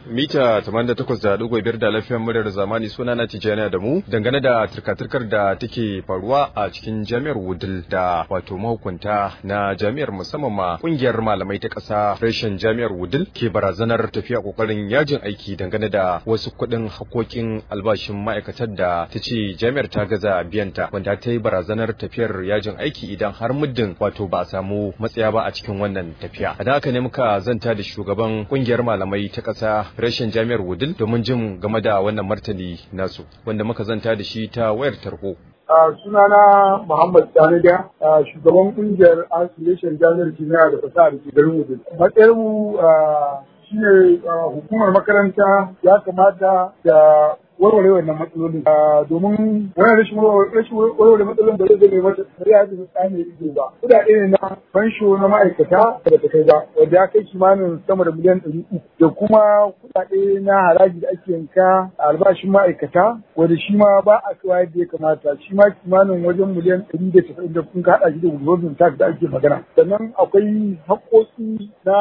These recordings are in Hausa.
mita 88.5 da lafiyar muryar zamani suna na Tijjani da mu dangane da turka-turkar da take faruwa a cikin jami'ar Wudil da wato mahukunta na jami'ar musamman ma kungiyar malamai ta ƙasa reshen jami'ar Wudil ke barazanar tafiya kokarin yajin aiki dangane da wasu kuɗin hakokin albashin ma'aikatar da ta ce jami'ar ta gaza biyanta wanda ta yi barazanar tafiyar yajin aiki idan har muddin wato ba a samu matsaya ba a cikin wannan tafiya. A haka ne muka zanta da shugaban kungiyar malamai ta ƙasa reshen jami'ar Wudil domin jin game da wannan martani nasu wanda muka zanta da shi ta wayar tarho. Uh, sunana Muhammad Sani da uh, shugaban kungiyar Association Jami'ar Kimiyya da fasaha da ke garin Wudil. Matsayar mu uh, shine hukumar makaranta ya kamata da warware wannan matsalolin domin wannan rashin warware matsalolin da zai zai mata bari ya zai tsane ido ba kudade ne na fansho na ma'aikata da ta kai ba wanda ya kai kimanin sama da miliyan ɗari uku da kuma kudade na haraji da ake yanka a albashin ma'aikata wanda shi ma ba a kawo yadda ya kamata shi ma kimanin wajen miliyan ɗari da tasa'in da kun haɗa shi da gudunmin tax da ake magana sannan akwai haƙƙoƙi na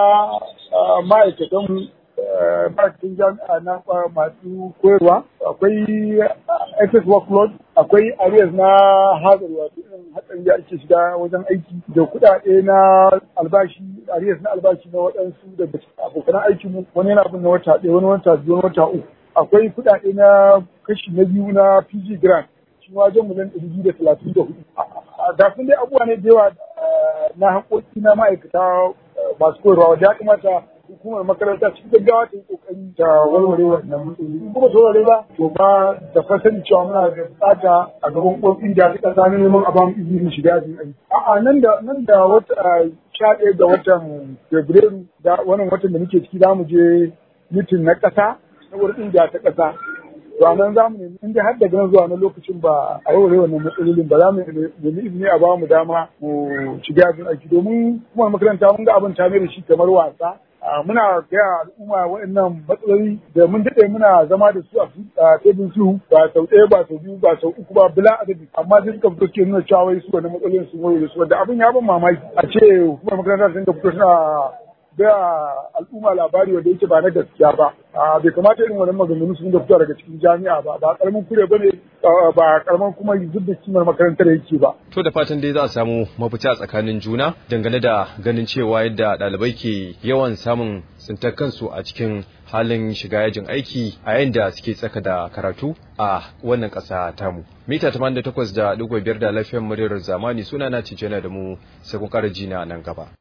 ma'aikatan ma'aikatan jami'a na masu koyarwa akwai excess workload akwai areas na hazard wato irin hatsarin da ake shiga wajen aiki da kuɗaɗe na albashi areas na albashi na waɗansu daga abokan aikin mu wani yana bin na wata ɗaya wani wata biyu wani wata uku akwai kuɗaɗe na kashi na biyu na PG grant shi wajen miliyan ɗari biyu da talatin da hudu da sun dai abubuwa ne da yawa na haƙoƙi na ma'aikata masu koyarwa wanda ya kamata hukumar makaranta cikin gaggawa ta yi kokari ta warware wannan matsaloli in kuma ta warware ba to ba da fasani cewa muna da bukata a gaban kofi da ta kasa na neman a bamu izinin shiga yajin aiki a'a nan da nan da wata sha ɗaya ga watan fabrairu da wannan watan da muke ciki za mu je mitin na ƙasa na wurin da ta ƙasa to nan za mu nemi inda har daga nan zuwa na lokacin ba a warware wannan matsalolin ba za mu nemi izini a ba mu dama mu shiga yajin aiki domin kuma makaranta mun ga abin ta da shi kamar wasa muna gaya al'umma waɗannan matsaloli da mun daɗe muna zama da su a tebin su ba sau ɗaya ba sau biyu ba sau uku ba bila adadi amma sai suka fito suke nuna cewa wai su wani matsalolin sun wayo da su wanda abin ya ban mamaki a ce hukumar makaranta sun fito suna gaya al'umma labari wanda yake ba na gaskiya ba bai kamata irin wannan maganganu sun da fito daga cikin jami'a ba ba karamin kure ba ne ba karamin kuma zub da kimar makarantar yake ba. To da fatan dai za a samu mafita tsakanin juna dangane da ganin cewa yadda ɗalibai ke yawan samun tsintar kansu a cikin halin shiga yajin aiki a yayin da suke tsaka da karatu a wannan ƙasa tamu. Mita 88 da ɗigo biyar da lafiyar muryar zamani suna na Tijjana da mu sai kun ƙara jina nan gaba.